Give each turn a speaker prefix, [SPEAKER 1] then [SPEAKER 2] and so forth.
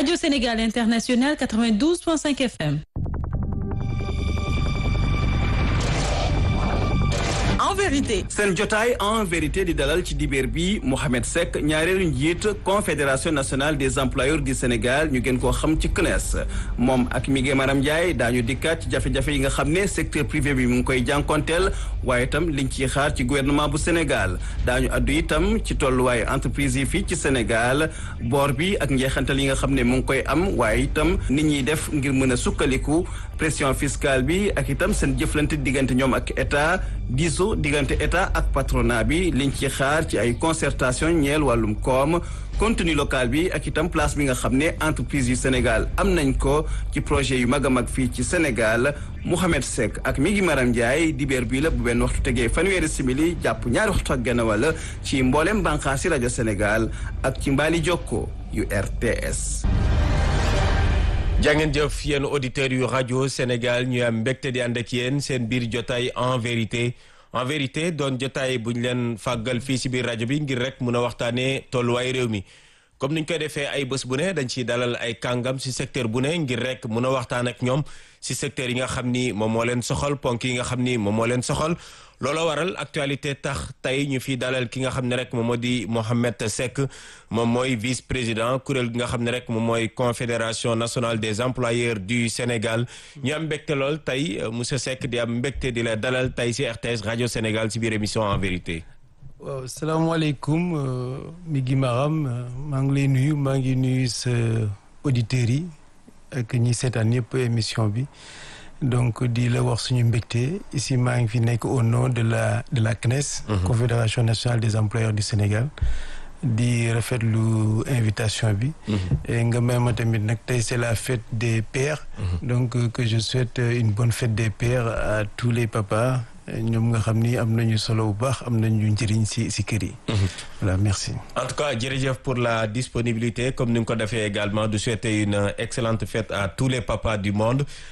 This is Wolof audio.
[SPEAKER 1] Radio Sénégal International 92.5 FM.
[SPEAKER 2] en vérité.
[SPEAKER 3] seen jotaay en vérité di dalal ci dibeer bi Mohamed Seck ñaareelu njiit confédération nationale des employeurs du Sénégal ñu gën koo xam ci CNES moom ak Miguel Maram Ndiaye daañu dikkaat ci jafe-jafe yi nga xam ne secteur privé bi mu ngi koy jànkonteel waaye itam liñ ciy xaar ci gouvernement bu Sénégal daañu addu itam ci tolluwaayu entreprise yi fii ci Sénégal boor bi ak njeexantal yi nga xam ne mu ngi koy am waaye itam nit ñiy def ngir mën a sukkaliku pression fiscale bi ak itam seen jëflante diggante ñoom ak état diiso diggante état ak patronat bi liñ ci xaar ci ay concertation ñeel wàllum koom contenu local bi ak itam place bi nga xam ne entreprise yu Sénégal am nañ ko ci projet yu mag a mag fii ci Sénégal Mouhamed Seck ak mi ngi Maram Ndiaye dibeer bii la bu benn waxtu tegee fanweeri simili jàpp ñaari waxtu ak genn wala ci mboolem bànqaasi rajo Sénégal ak ci mbaali jokko yu RTS.
[SPEAKER 4] jàngeen jëf yéen auditeurs yu rajo Sénégal ñu am mbégte di ànd ak yéen seen biir jotaay en vérité en vérité doon jotaay bu ñu leen fàggal fii si biir rajo bi ngir rek mun a waxtaanee tolluwaay réew mi comme niñ koy defee ay bés bu ne dañ ciy dalal ay kàngam si secteur bu ne ngir rek mun a waxtaan ak ñoom si secteur yi nga xam ni moom moo leen soxal ponk yi nga xam ni moom moo leen soxal looloo waral actualité tax tey ñu fi dalal ki nga xam ne rek moom moo di Mohamed Seck moom mooy vice président kuréel gi nga xam ne rek moom mooy confédération nationale des employeurs du Sénégal ñu am mbégte lool tey monsieur Seck di am mbégte di la dalal tey si RTS rajo Sénégal si biir émission en vérité.
[SPEAKER 5] waaw salaamaaleykum mi ngi Maram maa ngi lay nuyu maa ngi nuyu sa auditeurs yi ak ñi seetaan yëpp émission bi. donc di la wax suñu mbégte ici maa ngi fi nekk au nom de la de la CNES. confédération nationale des employeurs du Sénégal. di rafetlu invitation bi. nga may ma tamit nag tey c'est la fête des pères. donc que je souhaite une bonne fête des pères à tous les papas ñoom nga xam ni am nañu solo bu baax am nañu njëriñ ci ci kër yi. voilà merci.
[SPEAKER 4] en tout cas jërëjëf pour la disponibilité comme ni nga ko defee également de souhaiter une excellente fête à tous les papas du monde.